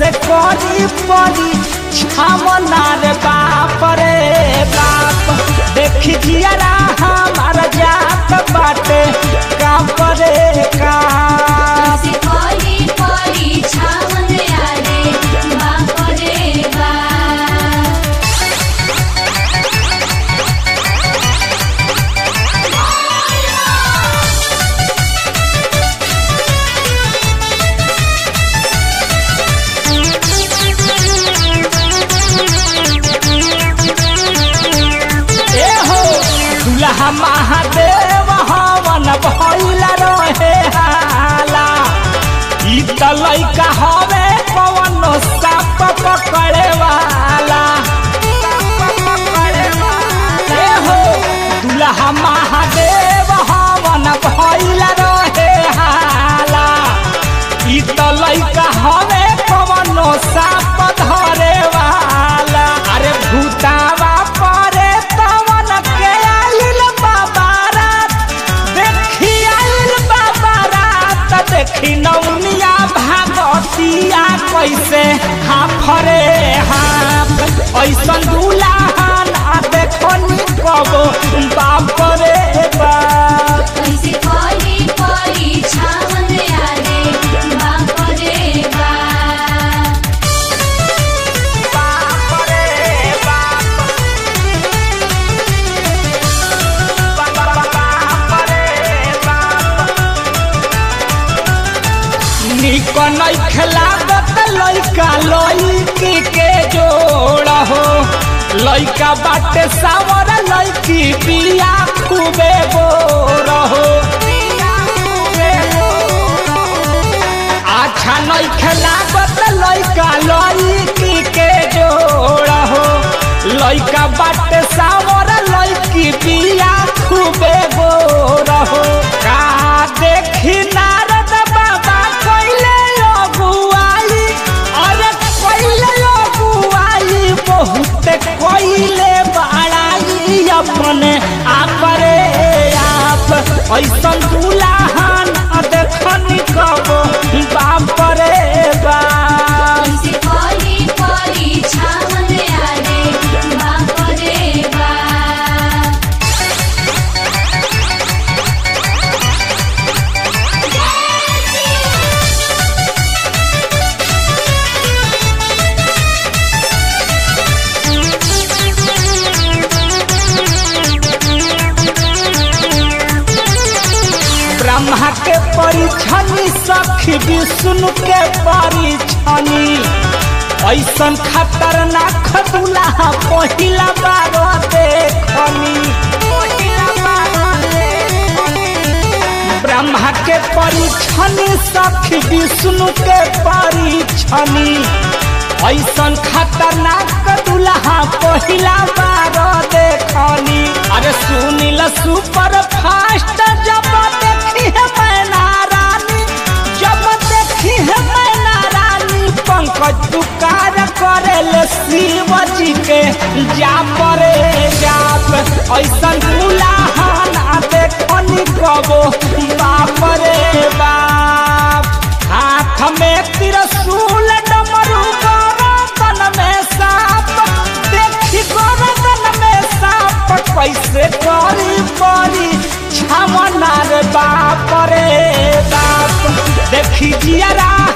कैसे करी परी छामना रे बाप रे बाप देखी जियरा हमार जात बाटे काप रे काप कैसे करी परी छावन यारे बाप रे बाप ए हो दुल्हा महादेव हवन भइल रहे हाला ई त लइका हवे कवन साप पकड़े वाला ए हो दुल्हा महादेव हवन भइल रहे हाला ई त लइका हवे कवन साप धरे वाला अरे भूतावा परे तवन के आइल बाबारात देखी आइल बाबारात देखी नौनिया भागतिया कैसे हाफरे हाफ ऐसन दुल्हन आ देखो नी कबो बाप रे बाप कैसे करी परी छावन यारे बाप रे बाप बाप रे बाप बाप रे बाप निक नै खेलाबत लइका लइकी के जोड़ हो लइका बाटे सावर लइकी बिया खूबे बोर हो अच्छा नै खेलाबत लइका लइकी के जोड़ हो लइका बाटे सावर लइकी बिया खूबे बोर हो का देखी नारद बाबा कइले अगुआई अरे कइले अगुआई बहुत कइले बड़ाई अपने आप रे आप ऐसन दुल्हन देखनी कबो बाप रे बाप कैसे करी परी छावन यारे बाप रे बाप ब्रह्मा के परिछनी सखी विष्णु के परिछनी ऐसन खतरनाक दुल्हा पहिला बार देखनी ब्रह्मा के परिछनी सखी विष्णु के परिछनी ऐसन खतरनाक दुल्हा पहिला बार देखनी अरे सुनील सुपर फास्ट जब देखी है मैना रानी जब देखी है मैना रानी पंकज पुकार करेले शिव जी के जा परे जाप ऐसन दुल्हन आ देखनी कबो बाप रे बाप हाथ में त्रिशूल डमरू गर्दन में सांप देखी गर्दन में सांप कैसे करी परी छमना रे बाप रे बाप देखी जियरा